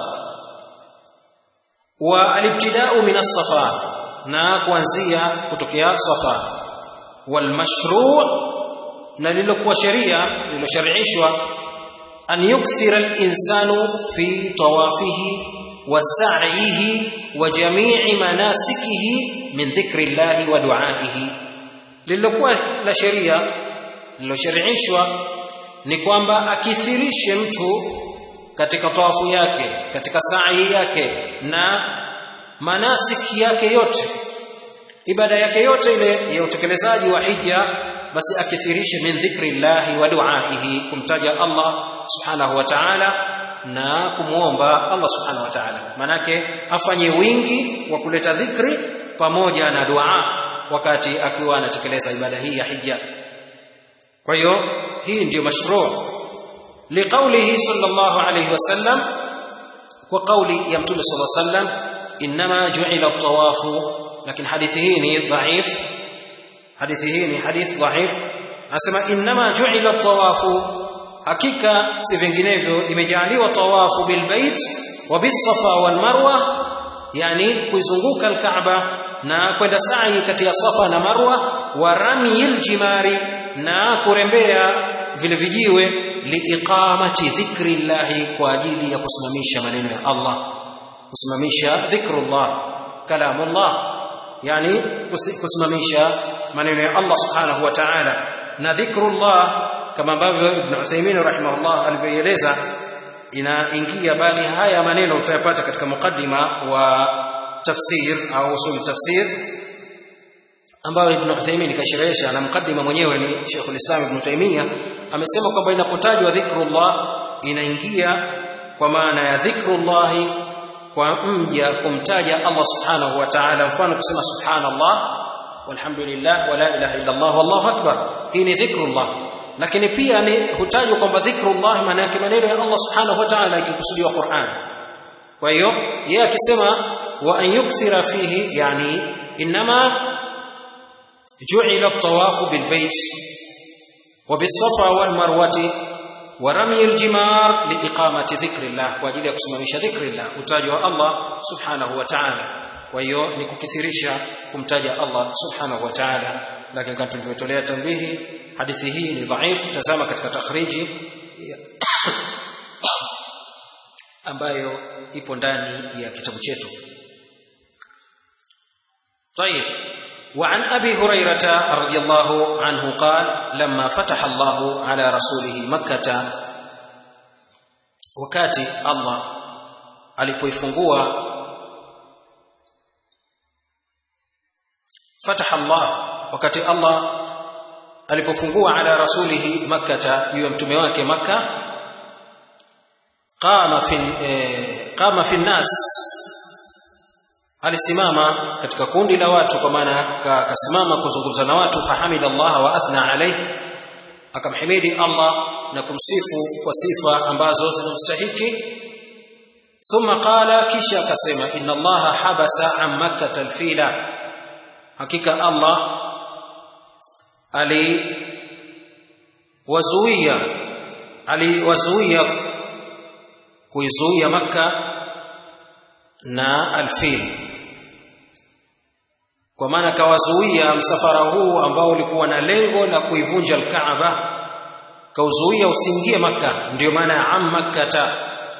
wa alibtida'u min as-safa na kuanzia kutokea safa wal mashru' na lilokuwa sheria lilosharishwa an yukthira al-insanu fi tawafihi wa sa'yihi wa jami'i manasikihi min dhikri Allah wa du'aihi lililokuwa la sheria lilosharishwa ni kwamba akithirishe mtu katika tawafu yake katika sa'i yake na manasiki yake yote ibada yake yote ile ya utekelezaji wa hija basi akithirishe min dhikri llahi wa du'aihi kumtaja Allah subhanahu wa ta'ala na kumuomba Allah subhanahu wa ta'ala manake afanye wingi wa kuleta dhikri pamoja na dua wakati akiwa anatekeleza ibada hii ya hija kwa hiyo hii ndiyo mashruu liqaulihi sallallahu alayhi wasallam wa qauli ya mtume sallallahu alayhi wasallam inma ju'ila at-tawafu lakini hadithi hii ni dhaif hadithi hii ni hadith dhaif anasema inma ju'ila at-tawafu hakika si vinginevyo imejaliwa tawafu bilbait wa bisafa wal marwa yani kuizunguka al-kaaba na kwenda sa'i kati ya safa na marwa wa ramyil jimari na kurembea vile vijiwe liiqamati dhikri llahi kwa ajili ya kusimamisha maneno ya Allah kusimamisha dhikrullah kalamullah yani kusimamisha maneno ya Allah subhanahu wa ta'ala na dhikrullah kama ambavyo Ibn Uthaymeen rahimahullah alivyoeleza inaingia bali haya maneno utayapata katika mukaddima wa tafsir au usul tafsir ambayo Ibn Uthaymeen kasherehesha na mukaddima mwenyewe ni Sheikh Islam Ibn Taymiyyah amesema kwamba inapotajwa dhikrullah inaingia kwa maana ya dhikrullah kwa mja kumtaja Allah subhanahu wa ta'ala mfano kusema subhanallah walhamdulillah wala ilaha illa Allah wallahu akbar hii ni dhikrullah lakini pia ni hutajwa kwamba dhikrullah maana yake maneno ya Allah subhanahu wa ta'ala ikikusudiwa Qur'an kwa hiyo yeye akisema wa an yukthira fihi yani inma ju'ila at-tawaf bil bayt wa bis safa wal marwati wa ramy al jimar li iqamati dhikrillah kwa ajili ya kusimamisha dhikrillah utajwa Allah subhanahu wa ta'ala kwa hiyo ni kukithirisha kumtaja Allah subhanahu wa ta'ala lakini kama tulivyotolea tambihi hadithi hii ni dhaif tazama katika takhriji ambayo ipo ndani ya kitabu chetu طيب وعن ابي هريره رضي الله عنه قال لما فتح الله على رسوله مكه wakati Allah alipoifungua فتح الله wakati Allah alipofungua ala rasulihi makkata juu ya mtume wake makka qama fi eh, qama fi nas alisimama katika kundi la watu kwa maana akasimama kuzungumza na watu fahamida Allah wa athna alayhi akamhimidi Allah na kumsifu kwa sifa ambazo zinamstahiki thumma qala kisha akasema inna Allah habasa an makkah alfila hakika Allah aliwazuia aliwazuia kuizuia makka na alfil kwa maana kawazuia msafara huu ambao ulikuwa na lengo la kuivunja alkaaba kauzuia usiingie maka ndio maana ya am makkata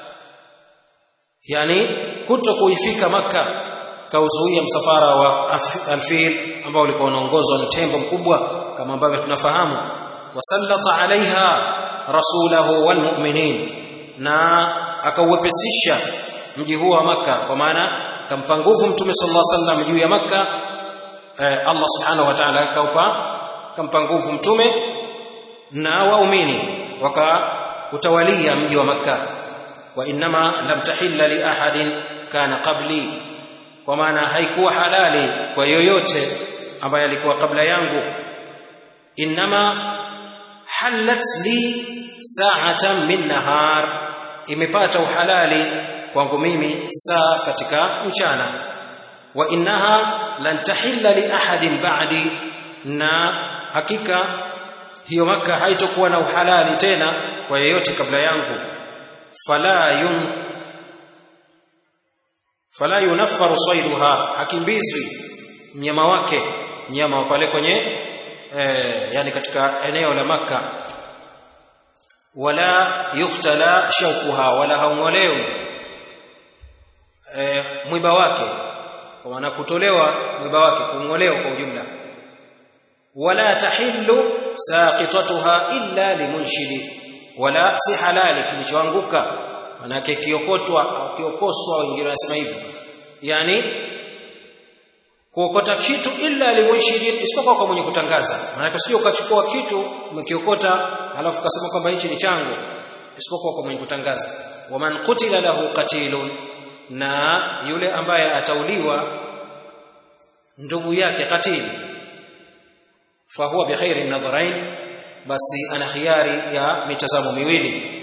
yani kuto kuifika maka kauzuia msafara wa alfil ambao ulikuwa unaongozwa na tembo mkubwa kama ambavyo tunafahamu wasallata alaiha rasulahu walmu'minin na akauwepesisha mji huo wa maka kwa maana kampa nguvu mtume sallallahu alaihi wasallam juu ya maka eh, Allah subhanahu wa ta'ala akaupa kampa nguvu mtume na waumini wakautawalia mji wa makka wa inma lam tahilla li ahadin kana qabli kwa maana haikuwa halali kwa yoyote ambaye alikuwa kabla yangu inma halat li sa'atan min nahar imepata uhalali kwangu mimi saa katika mchana wa innaha lan tahilla li ahadin ba'di na hakika hiyo maka haitokuwa na uhalali tena kwa yeyote kabla yangu fala yun fala yunaffaru sayduha hakimbizwi mnyama wake mnyama wa pale kwenye eh, yani katika eneo la maka wala yuftala shaukuha wala haungolewi e, mwiba wake kwa maana kutolewa mwiba wake kungolewa kwa ujumla wala tahillu saqitatuha illa limunshidi wala si halali kilichoanguka manake kiokotwa au kiokoswa wengine wanasema hivi yani kuokota kitu illa limunshidi isipokuwa kwa mwenye kutangaza maana sio ukachukua kitu umekiokota alafu kasema kwamba hichi ni changu isipokuwa kwa mwenye kutangaza waman qutila lahu qatilun na yule ambaye atauliwa ndugu yake katili fahuwa bikhairi nadharain basi ana khiari ya mitazamo miwili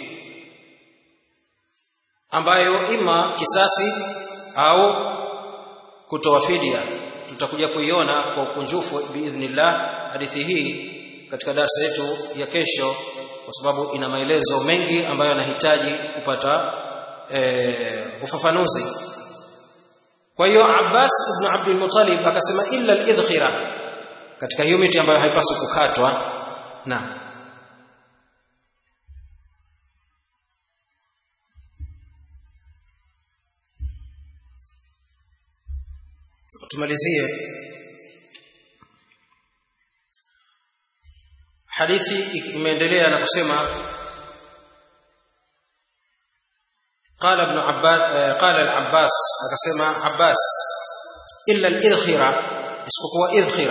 ambayo ima kisasi au kutoa fidia tutakuja kuiona kwa ukunjufu biidhnillah hadithi hii katika darasa yetu ya kesho kwa sababu ina maelezo mengi ambayo yanahitaji kupata e, ufafanuzi kwa hiyo Abbas ibn Abdul Muttalib akasema illa al-idkhira katika hiyo miti ambayo haipaswi kukatwa na tumalizie hadithi imeendelea na kusema قال ابن عباس قال العباس akasema Abbas illa al-idkhira isipokuwa idkhira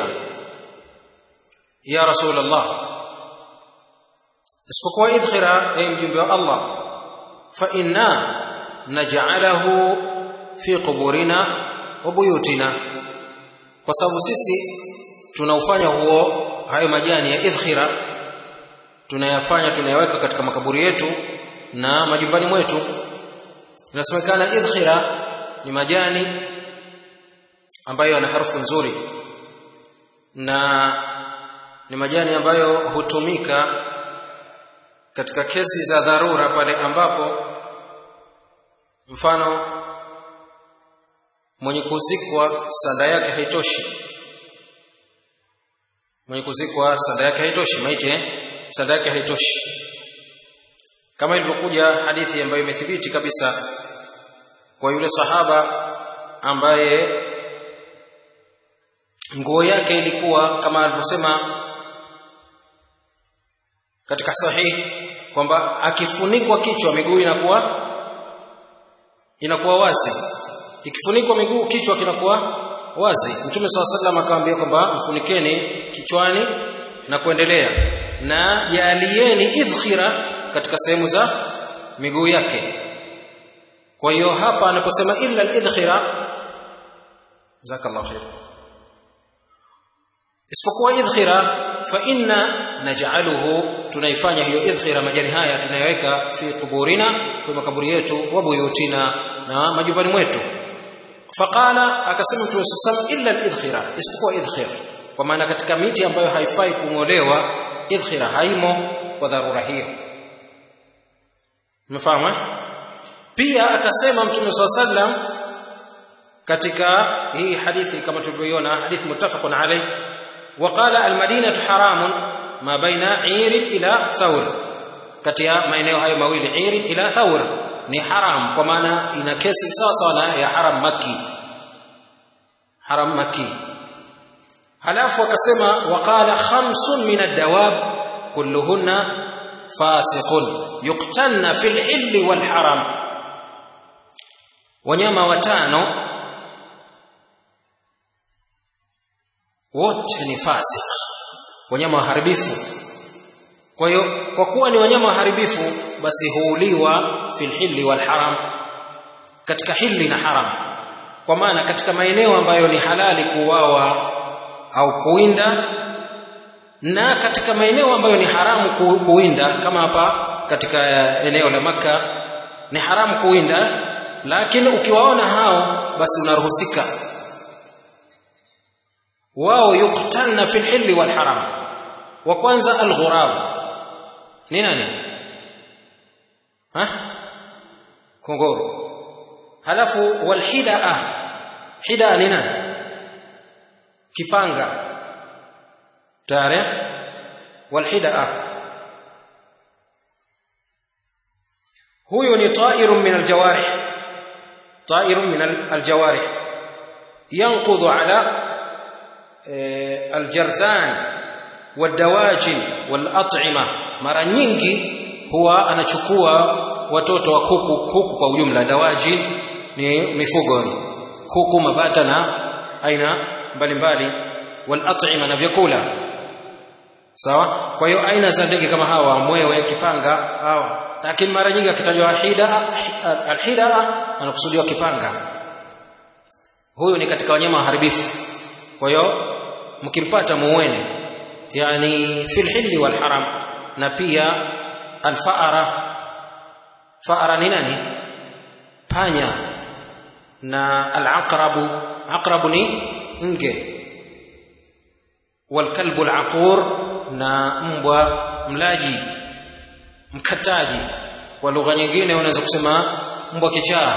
ya rasul Allah isipokuwa idkhira ay mjumbe wa Allah fa inna naj'alahu fi quburina wa buyutina kwa sababu sisi tunaufanya huo hayo majani ya idkhira tunayafanya tunayaweka katika makaburi yetu na majumbani mwetu inasemekana idkhira ni majani ambayo yana harufu nzuri na ni majani ambayo hutumika katika kesi za dharura pale ambapo mfano mwenye kuzikwa sanda yake haitoshi mwenye kuzikwa sanda yake haitoshi maiti eh? sanda yake haitoshi kama ilivyokuja hadithi ambayo imethibiti kabisa kwa yule sahaba ambaye nguo yake ilikuwa kama alivyosema katika sahihi kwamba akifunikwa kichwa miguu inakuwa inakuwa wazi ikifunikwa miguu kichwa kinakuwa wazi mtume swalla sallam akamwambia kwamba mfunikeni kichwani na kuendelea na jalieni idkhira katika sehemu za miguu yake kwa hiyo hapa anaposema illa al-idkhira jazakallahu khair isipokuwa idkhira fa inna naj'aluhu tunaifanya hiyo idkhira majani haya tunayoweka fi kuburina kwa makaburi yetu wa buyutina na majumbani mwetu faqala akasema mtume sallam illa al-idkhira isipokuwa idkhira kwa maana katika miti ambayo haifai kungolewa idkhira haimo kwa dharura hiyo umefahamu pia akasema mtume sallam katika hii hadithi kama tulivyoiona hadithi muttafaqun alayh وقال المدينة حرام ما بين عير إلى ثور kati ya maeneo hayo mawili iri ila thawr ni haram kwa maana ina kesi sawa sawa na ya haram maki haram maki halafu akasema waqala khamsun min ad-dawab kulluhunna fasiqun yuqtanna fil hilli wal haram wanyama watano wote ni fasik wanyama waharibifu kwa hiyo kwa kuwa ni wanyama waharibifu basi huuliwa fil hilli wal haram katika hilli na haram kwa maana katika maeneo ambayo ni halali kuuawa au kuwinda na katika maeneo ambayo ni haramu kuwinda kama hapa katika eneo la maka ni haramu kuwinda lakini ukiwaona hao basi unaruhusika wao yuktanna fil hilli wal haram wa kwanza alghurab ni nani ha kongoro halafu walhidaa hidaa ni nani kipanga tayari walhidaa huyu ni ta'irun min aljawarih ta'irun min aljawarih yanqudhu ala aljarthan wadawajin walat'ima mara nyingi huwa anachukua watoto wa kuku kuku kwa ujumla dawaji ni mifugo kuku mabata na aina mbalimbali walat'ima na vyakula sawa kwa hiyo aina za ndege kama hawa mwewe kipanga hawa lakini mara nyingi akitajwa hida alhida anakusudiwa kipanga huyu ni katika wanyama waharibifu kwa hiyo mkimpata muweni yani fil hilli wal haram na pia alfaara faara ni nani panya na alaqrabu aqrabu ni nge walkalbu alaqur na mbwa mlaji mkataji kwa lugha nyingine unaweza kusema mbwa kichaa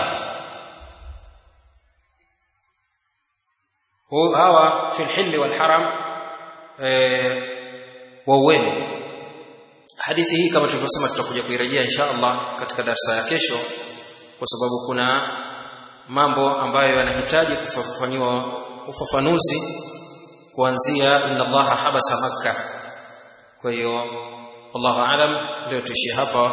hawa fi lhilli walharam e, wauweni hadithi hii kama tulivyosema tutakuja kuirejea insha allah katika darsa ya kesho kwa sababu kuna mambo ambayo yanahitaji kufafanyiwa ufafanuzi kuanzia inna allaha habasa makka kwa hiyo wallahu alam leo tuishie hapa